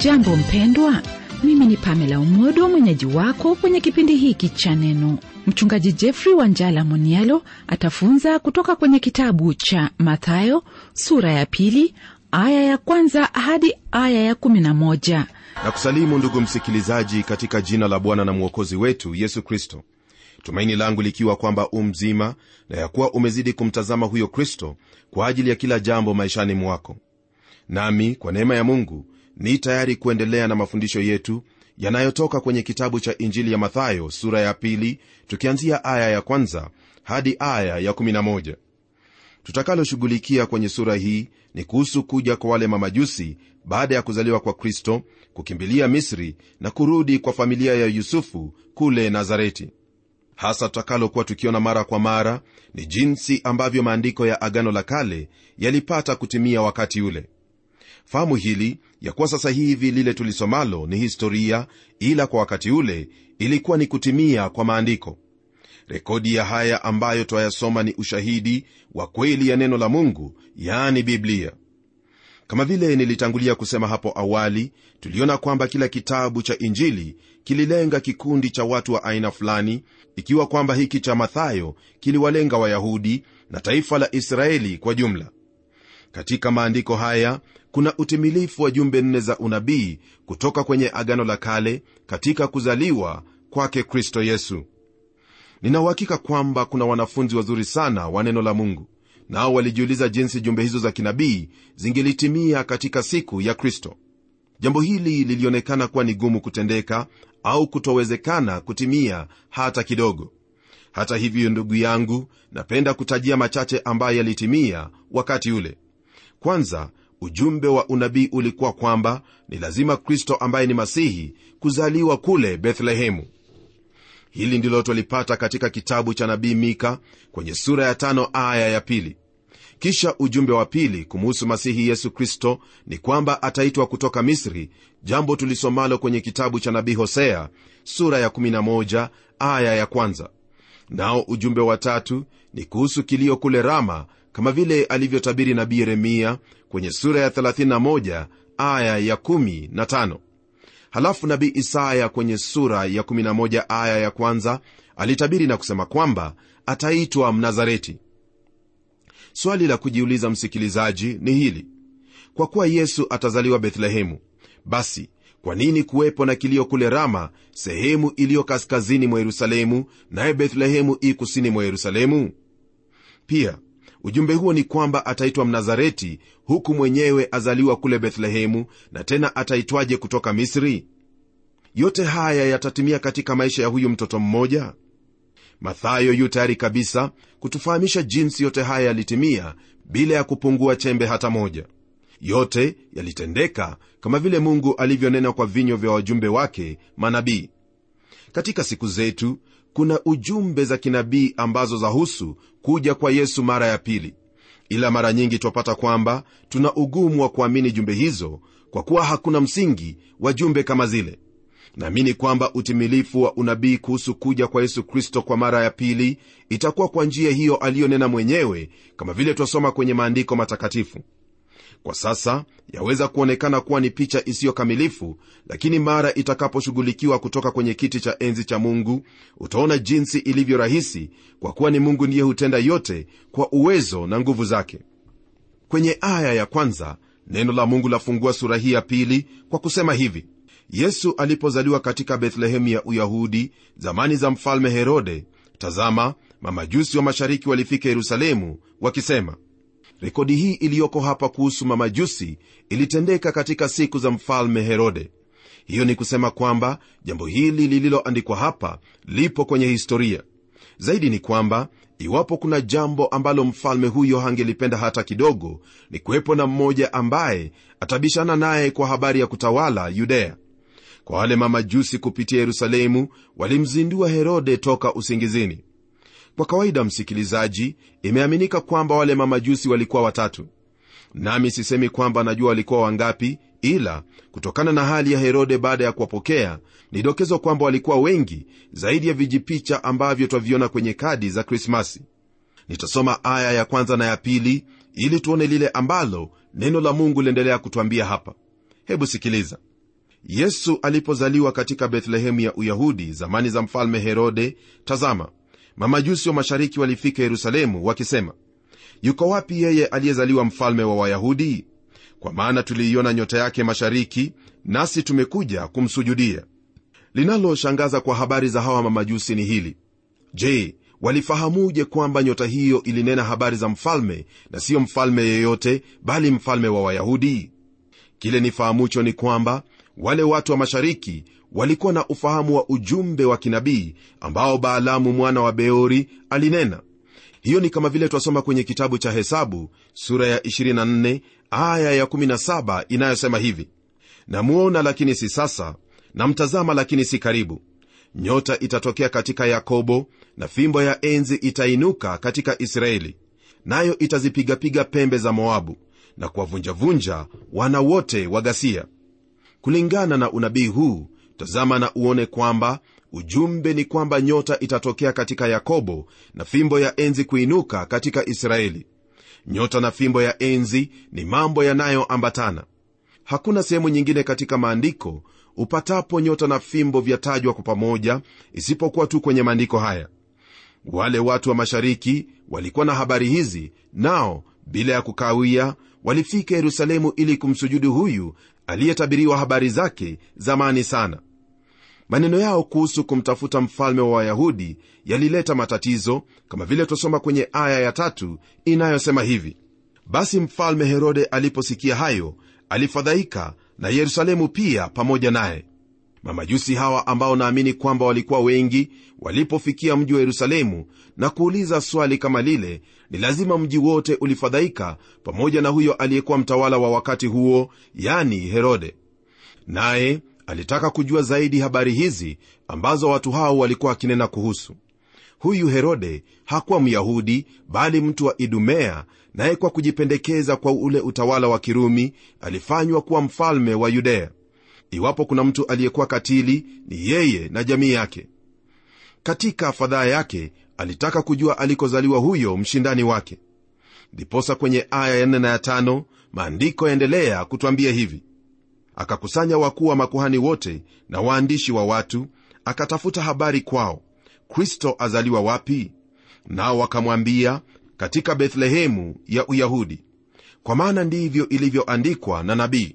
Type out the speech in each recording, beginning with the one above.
hujambo mpendwa mimi ni pamela umodo mwenyeji wako kwenye kipindi hiki cha neno mchungaji jeffrey wanjala monialo atafunza kutoka kwenye kitabu cha mathayo sura ya pili aya ya kwanza hadi aya ya kumi na moja na kusalimu ndugu msikilizaji katika jina la bwana na mwokozi wetu yesu kristo tumaini langu likiwa kwamba u mzima na ya kuwa umezidi kumtazama huyo kristo kwa ajili ya kila jambo maishani mwako nami kwa neema ya mungu ni tayari kuendelea na mafundisho yetu yanayotoka kwenye kitabu cha injili ya mathayo sura ya pili tukianzia aya ya kwanza hadi aya ya 11 tutakaloshughulikia kwenye sura hii ni kuhusu kuja kwa wale mamajusi baada ya kuzaliwa kwa kristo kukimbilia misri na kurudi kwa familia ya yusufu kule nazareti hasa tutakalokuwa tukiona mara kwa mara ni jinsi ambavyo maandiko ya agano la kale yalipata kutimia wakati ule fahamu hili ya kuwa sasa hivi lile tulisomalo ni historia ila kwa wakati ule ilikuwa ni kutimia kwa maandiko rekodi ya haya ambayo twayasoma ni ushahidi wa kweli ya neno la mungu yaani biblia kama vile nilitangulia kusema hapo awali tuliona kwamba kila kitabu cha injili kililenga kikundi cha watu wa aina fulani ikiwa kwamba hiki cha mathayo kiliwalenga wayahudi na taifa la israeli kwa jumla katika maandiko haya kuna utimilifu wa jumbe nne za unabii kutoka kwenye agano la kale katika kuzaliwa kwake kristo yesu ninauhakika kwamba kuna wanafunzi wazuri sana wa neno la mungu nao walijiuliza jinsi jumbe hizo za kinabii zingelitimia katika siku ya kristo jambo hili lilionekana kuwa ni gumu kutendeka au kutowezekana kutimia hata kidogo hata hivyo ndugu yangu napenda kutajia machache ambayo yalitimia wakati ule kwanza ujumbe wa unabii ulikuwa kwamba ni lazima kristo ambaye ni masihi kuzaliwa kule bethlehemu hili ndilo twalipata katika kitabu cha nabii mika kwenye sura ya tano aya ya pili kisha ujumbe wa pili kumuhusu masihi yesu kristo ni kwamba ataitwa kutoka misri jambo tulisomalo kwenye kitabu cha nabii hosea sura ya 11 aya ya kwanza nao ujumbe wa tatu ni kuhusu kilio kule rama kama vile alivyotabiri nabii yeremia kwenye sura ya 31 aya ya 15 halafu nabii isaya kwenye sura ya 11 aya ya kwanza alitabiri na kusema kwamba ataitwa mnazareti swali la kujiuliza msikilizaji ni hili kwa kuwa yesu atazaliwa bethlehemu basi kwa nini kuwepo na kilio kule rama sehemu iliyo kaskazini mwa yerusalemu naye bethlehemu i kusini mwa yerusalemu pia ujumbe huo ni kwamba ataitwa mnazareti huku mwenyewe azaliwa kule bethlehemu na tena ataitwaje kutoka misri yote haya yatatimia katika maisha ya huyu mtoto mmoja mathayo yu tayari kabisa kutufahamisha jinsi yote haya yalitimia bila ya kupungua chembe hata moja yote yalitendeka kama vile mungu alivyonena kwa vinywa vya wajumbe wake manabii katika siku zetu kuna ujumbe za kinabii ambazo zahusu kuja kwa yesu mara ya pili ila mara nyingi twapata kwamba tuna ugumu wa kuamini jumbe hizo kwa kuwa hakuna msingi wa jumbe kama zile naamini kwamba utimilifu wa unabii kuhusu kuja kwa yesu kristo kwa mara ya pili itakuwa kwa njia hiyo aliyonena mwenyewe kama vile twasoma kwenye maandiko matakatifu kwa sasa yaweza kuonekana kuwa ni picha isiyo kamilifu lakini mara itakaposhughulikiwa kutoka kwenye kiti cha enzi cha mungu utaona jinsi ilivyo rahisi kwa kuwa ni mungu ndiye hutenda yote kwa uwezo na nguvu zake kwenye aya ya kwanza neno la mungu lafungua sura hii ya pili kwa kusema hivi yesu alipozaliwa katika bethlehemu ya uyahudi zamani za mfalme herode tazama mamajusi wa mashariki walifika yerusalemu wakisema rekodi hii iliyoko hapa kuhusu mamajusi ilitendeka katika siku za mfalme herode hiyo ni kusema kwamba jambo hili lililoandikwa hapa lipo kwenye historia zaidi ni kwamba iwapo kuna jambo ambalo mfalme huyo hangelipenda hata kidogo ni kuwepo na mmoja ambaye atabishana naye kwa habari ya kutawala yudea kwa wale mamajusi kupitia yerusalemu walimzindua herode toka usingizini kwa kawaida msikilizaji imeaminika kwamba wale mamajusi walikuwa watatu nami sisemi kwamba najua walikuwa wangapi ila kutokana na hali ya herode baada ya kuwapokea ni dokezo kwamba walikuwa wengi zaidi ya vijipicha ambavyo twaviona kwenye kadi za krismasi nitasoma aya ya kwanza na ya pili ili tuone lile ambalo neno la mungu liendelea kutwambia hapa hebu sikiliza yesu alipozaliwa katika bethlehemu ya uyahudi zamani za mfalme herode tazama mamajusi wa mashariki walifika yerusalemu wakisema yuko wapi yeye aliyezaliwa mfalme wa wayahudi kwa maana tuliiona nyota yake mashariki nasi tumekuja kumsujudia linaloshangaza kwa habari za hawa mamajusi ni hili je walifahamuje kwamba nyota hiyo ilinena habari za mfalme na siyo mfalme yeyote bali mfalme wa wayahudi kile nifahamucho ni kwamba wale watu wa mashariki walikuwa na ufahamu wa ujumbe wa kinabii ambao baalamu mwana wa beori alinena hiyo ni kama vile twasoma kwenye kitabu cha hesabu sura ya 24 aya ya 17 inayosema hivi namuona lakini si sasa namtazama lakini si karibu nyota itatokea katika yakobo na fimbo ya enzi itainuka katika israeli nayo itazipigapiga pembe za moabu na kuwavunjavunja wana wote wa ghasia kulingana na unabii huu tazama na uone kwamba ujumbe ni kwamba nyota itatokea katika yakobo na fimbo ya enzi kuinuka katika israeli nyota na fimbo ya enzi ni mambo yanayoambatana hakuna sehemu nyingine katika maandiko upatapo nyota na fimbo vyatajwa kwa pamoja isipokuwa tu kwenye maandiko haya wale watu wa mashariki walikuwa na habari hizi nao bila ya kukawia walifika yerusalemu ili kumsujudu huyu aliyetabiriwa habari zake zamani sana maneno yao kuhusu kumtafuta mfalme wa wayahudi yalileta matatizo kama vile twasoma kwenye aya ya tatu inayosema hivi basi mfalme herode aliposikia hayo alifadhaika na yerusalemu pia pamoja naye mamajusi hawa ambao naamini kwamba walikuwa wengi walipofikia mji wa yerusalemu na kuuliza swali kama lile ni lazima mji wote ulifadhaika pamoja na huyo aliyekuwa mtawala wa wakati huo yani herode naye alitaka kujua zaidi habari hizi ambazo watu hao walikuwa wakinena kuhusu huyu herode hakuwa myahudi bali mtu wa idumea naye kwa kujipendekeza kwa ule utawala wa kirumi alifanywa kuwa mfalme wa yudea iwapo kuna mtu aliyekuwa katili ni yeye na jamii yake katika fadhaa yake alitaka kujua alikozaliwa huyo mshindani wake ndiposa kwenye aya ya 4 na ya 5 maandiko yaendelea kutwambia hivi akakusanya wakuu wa makuhani wote na waandishi wa watu akatafuta habari kwao kristo azaliwa wapi nao wakamwambia katika bethlehemu ya uyahudi kwa maana ndivyo ilivyoandikwa na nabii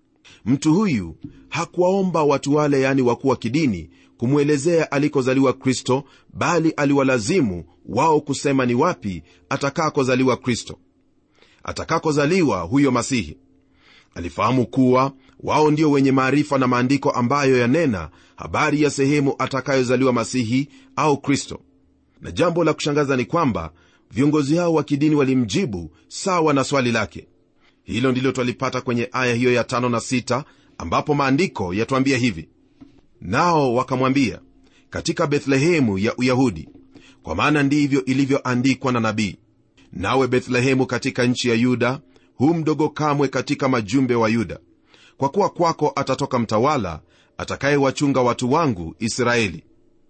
mtu huyu hakuwaomba watu wale yani wakuu wa kidini kumwelezea alikozaliwa kristo bali aliwalazimu wao kusema ni wapi atakakozaliwa kristo atakakozaliwa huyo masihi alifahamu kuwa wao ndio wenye maarifa na maandiko ambayo yanena habari ya sehemu atakayozaliwa masihi au kristo na jambo la kushangaza ni kwamba viongozi hao wa kidini walimjibu sawa na swali lake hilo ndilo twalipata kwenye aya hiyo ya tano na sita ambapo maandiko yatwambia hivi nao wakamwambia katika bethlehemu ya uyahudi kwa maana ndivyo ilivyoandikwa na nabii nawe bethlehemu katika nchi ya yuda hu mdogo kamwe katika majumbe wa yuda kwa kuwa kwako atatoka mtawala atakayewachunga watu wangu israeli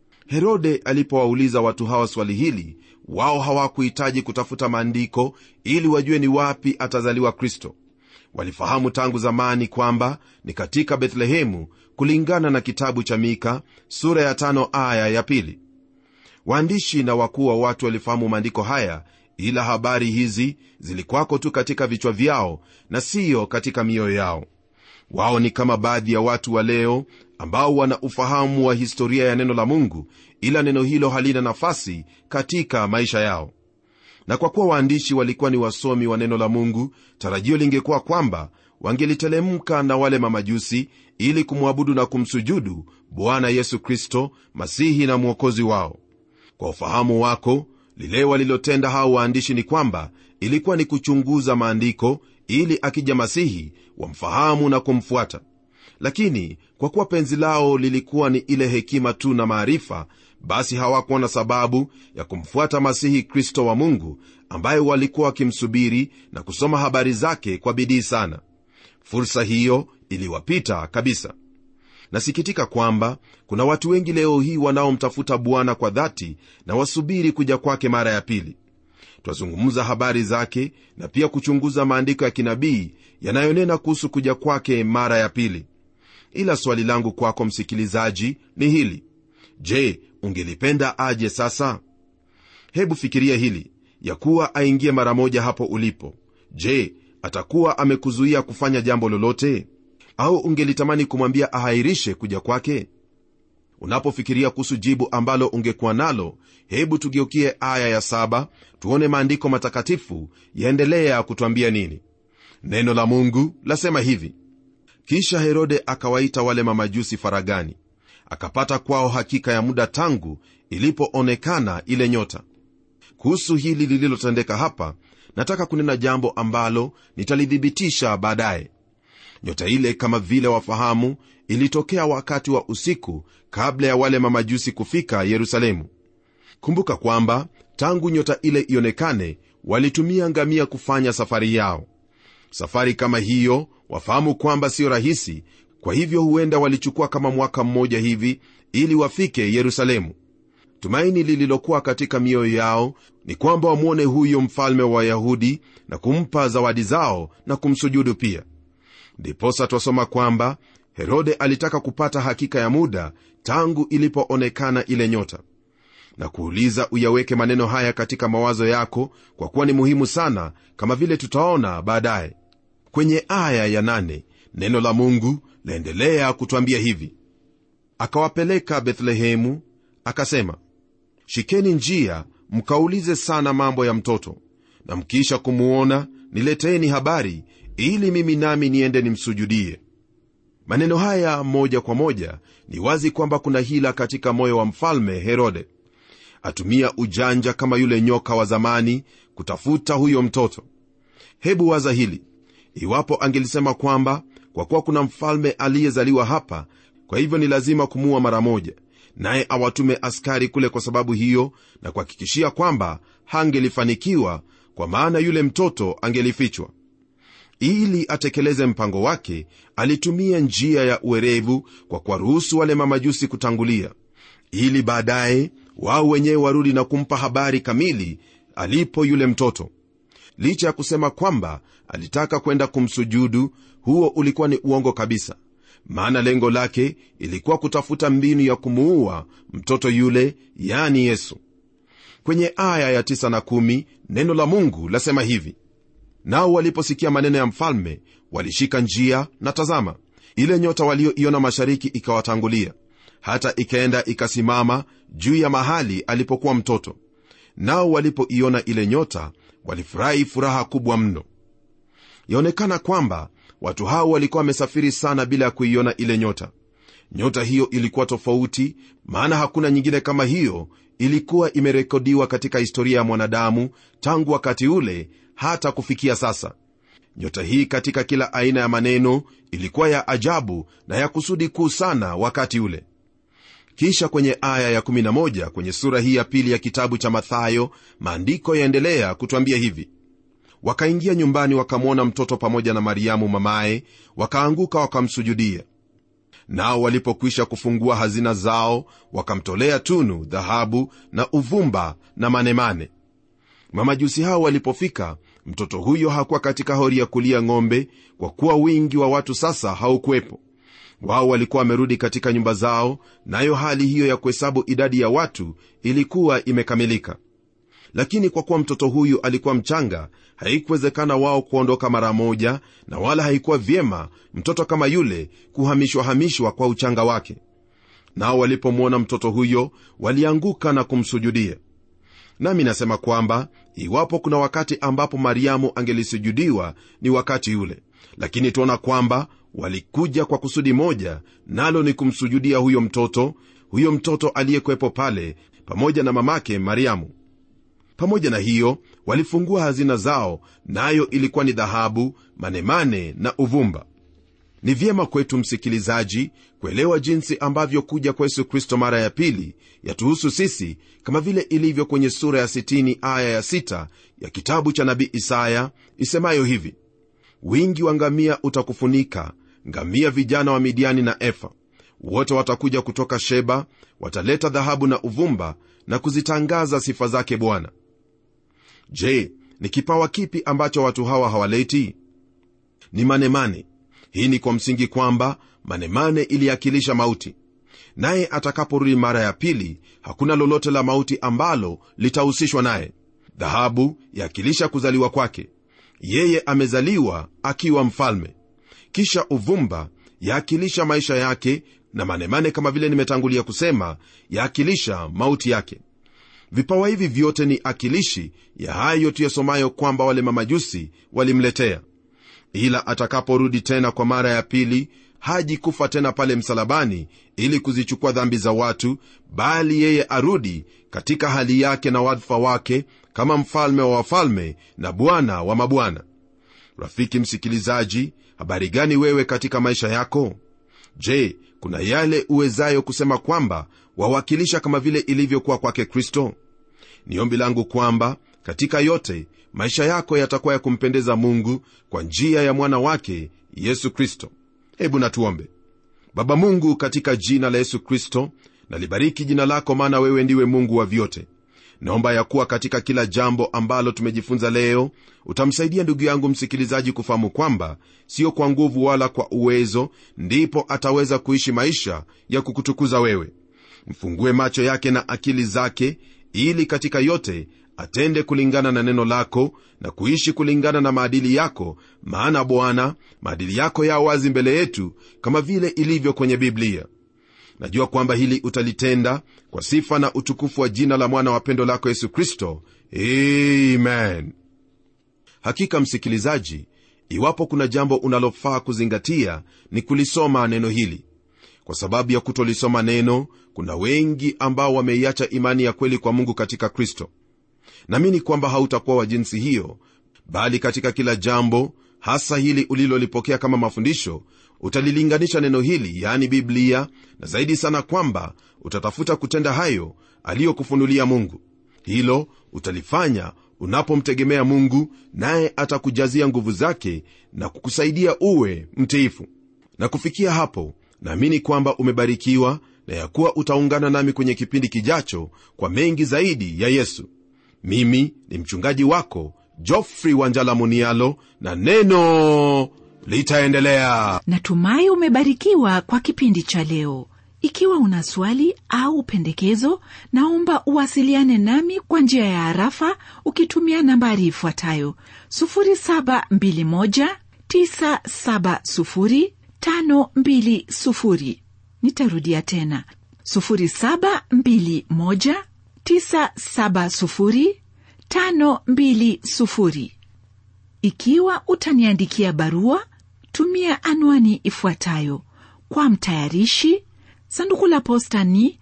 herode alipowauliza watu hawa swali hili wao hawakuhitaji kutafuta maandiko ili wajue ni wapi atazaliwa kristo walifahamu tangu zamani kwamba ni katika bethlehemu kulingana na kitabu cha mika sura ya tano aya ya pili waandishi na wakuu wa watu walifahamu maandiko haya ila habari hizi zilikwako tu katika vichwa vyao na siyo katika mioyo yao wao ni kama baadhi ya watu wa leo ambao wana ufahamu wa historia ya neno la mungu ila neno hilo halina nafasi katika maisha yao na kwa kuwa waandishi walikuwa ni wasomi wa neno la mungu tarajio lingekuwa kwamba wangelitelemka na wale mamajusi ili kumwabudu na kumsujudu bwana yesu kristo masihi na mwokozi wao kwa ufahamu wako lile walilotenda hao waandishi ni kwamba ilikuwa ni kuchunguza maandiko ili akija masihi wamfahamu na kumfuata lakini kwa kuwa penzi lao lilikuwa ni ile hekima tu na maarifa basi hawakuwa na sababu ya kumfuata masihi kristo wa mungu ambaye walikuwa wakimsubiri na kusoma habari zake kwa bidii sana fursa hiyo iliwapita kabisa nasikitika kwamba kuna watu wengi leo hii wanaomtafuta bwana kwa dhati na wasubiri kuja kwake mara ya pili twazungumza habari zake na pia kuchunguza maandiko ya kinabii yanayonena kuhusu kuja kwake mara ya pili ila swali langu kwako msikilizaji ni hili je ungelipenda aje sasa hebu fikiria hili ya kuwa aingie mara moja hapo ulipo je atakuwa amekuzuia kufanya jambo lolote au ungelitamani kumwambia ahairishe kuja kwake unapofikiria kuhusu jibu ambalo ungekuwa nalo hebu tugeukie aya ya saba tuone maandiko matakatifu yaendelea kutwambia nini neno la mungu lasema hivi kisha herode akawaita wale mamajusi faragani akapata kwao hakika ya muda tangu ilipoonekana ile nyota kuhusu hili lililotendeka hapa nataka kunena jambo ambalo nitalithibitisha baadaye nyota ile kama vile wafahamu ilitokea wakati wa usiku kabla ya wale mamajusi kufika yerusalemu kumbuka kwamba tangu nyota ile ionekane walitumia ngamia kufanya safari yao safari kama hiyo wafahamu kwamba siyo rahisi kwa hivyo huenda walichukua kama mwaka mmoja hivi ili wafike yerusalemu tumaini lililokuwa katika mioyo yao ni kwamba wamwone huyo mfalme wa wayahudi na kumpa zawadi zao na kumsujudu pia ndiposa twasoma kwamba herode alitaka kupata hakika ya muda tangu ilipoonekana ile nyota na kuuliza uyaweke maneno haya katika mawazo yako kwa kuwa ni muhimu sana kama vile tutaona baadaye kwenye aya ya nane, neno la mungu laendelea kutwambia hivi akawapeleka bethlehemu akasema shikeni njia mkaulize sana mambo ya mtoto na mkiisha kumuona nileteeni habari ili mimi nami niende nimsujudie maneno haya moja kwa moja ni wazi kwamba kuna hila katika moyo wa mfalme herode atumia ujanja kama yule nyoka wa zamani kutafuta huyo mtoto hebu waza hili iwapo angelisema kwamba kwa kuwa kuna mfalme aliyezaliwa hapa kwa hivyo ni lazima kumuua mara moja naye awatume askari kule kwa sababu hiyo na kuhakikishia kwamba hangelifanikiwa kwa maana yule mtoto angelifichwa ili atekeleze mpango wake alitumia njia ya uerevu kwa kuwaruhusu wale mamajusi kutangulia ili baadaye wao wenyewe warudi na kumpa habari kamili alipo yule mtoto licha ya kusema kwamba alitaka kwenda kumsujudu huo ulikuwa ni uongo kabisa maana lengo lake ilikuwa kutafuta mbinu ya kumuua mtoto yule yani yesu kwenye aya ya 9 na 1 neno la mungu lasema hivi nao waliposikia maneno ya mfalme walishika njia na tazama ile nyota walioiona mashariki ikawatangulia hata ikaenda ikasimama juu ya mahali alipokuwa mtoto nao walipoiona ile nyota walifurahi furaha kubwa mno yaonekana kwamba watu hao walikuwa wamesafiri sana bila ya kuiona ile nyota nyota hiyo ilikuwa tofauti maana hakuna nyingine kama hiyo ilikuwa imerekodiwa katika historia ya mwanadamu tangu wakati ule hata kufikia sasa nyota hii katika kila aina ya maneno ilikuwa ya ajabu na ya kusudi kuu sana wakati ule kisha kwenye aya ya11 kwenye sura hii ya pili ya kitabu cha mathayo maandiko yaendelea kutwambia hivi wakaingia nyumbani wakamwona mtoto pamoja na mariamu mamaye wakaanguka wakamsujudia nao walipokwisha kufungua hazina zao wakamtolea tunu dhahabu na uvumba na manemane mamajusi hao walipofika mtoto huyo hakuwa katika hori ya kulia ng'ombe kwa kuwa wingi wa watu sasa haukuwepo wao walikuwa wamerudi katika nyumba zao nayo hali hiyo ya kuhesabu idadi ya watu ilikuwa imekamilika lakini kwa kuwa mtoto huyu alikuwa mchanga haikuwezekana wao kuondoka mara moja na wala haikuwa vyema mtoto kama yule kuhamishwahamishwa kwa uchanga wake nao walipomwona mtoto huyo walianguka na kumsujudia nami nasema kwamba iwapo kuna wakati ambapo mariamu angelisujudiwa ni wakati ule lakini tuona kwamba walikuja kwa kusudi moja nalo ni kumsujudia huyo mtoto huyo mtoto aliyekwepo pale pamoja na mamake mariamu pamoja na hiyo walifungua hazina zao nayo na ilikuwa ni dhahabu manemane na uvumba ni vyema kwetu msikilizaji kuelewa jinsi ambavyo kuja kwa yesu kristo mara ya pili yatuhusu sisi kama vile ilivyo kwenye sura ya 60 aya ya 6 ya kitabu cha nabii isaya isemayo hivi wingi wa ngamia utakufunika ngamia vijana wa midiani na efa wote watakuja kutoka sheba wataleta dhahabu na uvumba na kuzitangaza sifa zake bwana je ni kipawa kipi ambacho watu hawa hawaleti ni manemane hii ni kwa msingi kwamba manemane iliakilisha mauti naye atakaporudi mara ya pili hakuna lolote la mauti ambalo litahusishwa naye dhahabu yakilisha kuzaliwa kwake yeye amezaliwa akiwa mfalme kisha uvumba yaakilisha maisha yake na manemane kama vile nimetangulia kusema yaakilisha mauti yake vipawa hivi vyote ni akilishi ya hayo tuyasomayo kwamba wale mamajusi walimletea ila atakaporudi tena kwa mara ya pili haji kufa tena pale msalabani ili kuzichukua dhambi za watu bali yeye arudi katika hali yake na wadhifa wake kama mfalme wa wafalme na bwana wa mabwana rafiki msikilizaji habari gani wewe katika maisha yako je kuna yale uwezayo kusema kwamba wawakilisha kama vile ilivyokuwa kwake kristo ni ombi langu kwamba katika yote maisha yako yatakuwa ya kumpendeza mungu kwa njia ya mwana wake yesu kristo hebu natuombe baba mungu katika jina la yesu kristo nalibariki jina lako maana wewe ndiwe mungu wa vyote naomba ya kuwa katika kila jambo ambalo tumejifunza leo utamsaidia ndugu yangu msikilizaji kufahamu kwamba sio kwa nguvu wala kwa uwezo ndipo ataweza kuishi maisha ya kukutukuza wewe mfungue macho yake na akili zake ili katika yote atende kulingana na neno lako na kuishi kulingana na maadili yako maana bwana maadili yako yao wazi mbele yetu kama vile ilivyo kwenye biblia najua kwamba hili utalitenda kwa sifa na utukufu wa jina la mwana wa pendo lako yesu kristo amen hakika msikilizaji iwapo kuna jambo unalofaa kuzingatia ni kulisoma neno hili kwa sababu ya kutolisoma neno kuna wengi ambao wameiacha imani ya kweli kwa mungu katika kristo namini kwamba hautakuwa wa jinsi hiyo bali katika kila jambo hasa hili ulilolipokea kama mafundisho utalilinganisha neno hili yaani biblia na zaidi sana kwamba utatafuta kutenda hayo aliyokufunulia mungu hilo utalifanya unapomtegemea mungu naye atakujazia nguvu zake na kukusaidia uwe mtiifu na kufikia hapo naamini kwamba umebarikiwa na ya kuwa utaungana nami kwenye kipindi kijacho kwa mengi zaidi ya yesu mimi ni mchungaji wako jofrey wanjala munialo na neno litaendelea natumai umebarikiwa kwa kipindi cha leo ikiwa una swali au pendekezo naomba uwasiliane nami kwa njia ya harafa ukitumia nambari ifuatayo 721970520 nitarudia tena 721970520 ikiwa utaniandikia barua tumia anwani ifuatayo kwa mtayarishi sanduku la posta ni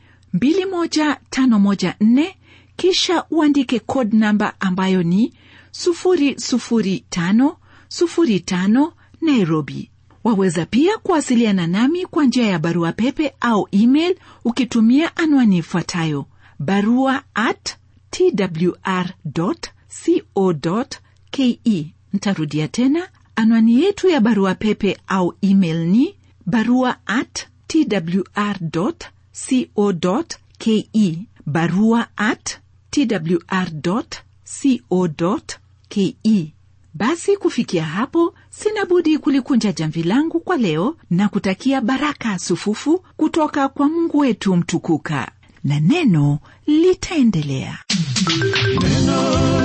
21514 kisha uandike code namba ambayo ni 00505 nairobi waweza pia kuwasiliana nami kwa njia ya barua pepe au email ukitumia anwani ifuatayo barua at twr co ke ntarudia tena anwani yetu ya barua pepe au email ni barua at twr co ke barua at twr co ke basi kufikia hapo sina budi kulikunja jamvi langu kwa leo na kutakia baraka sufufu kutoka kwa mungu wetu mtukuka na neno litaendelea neno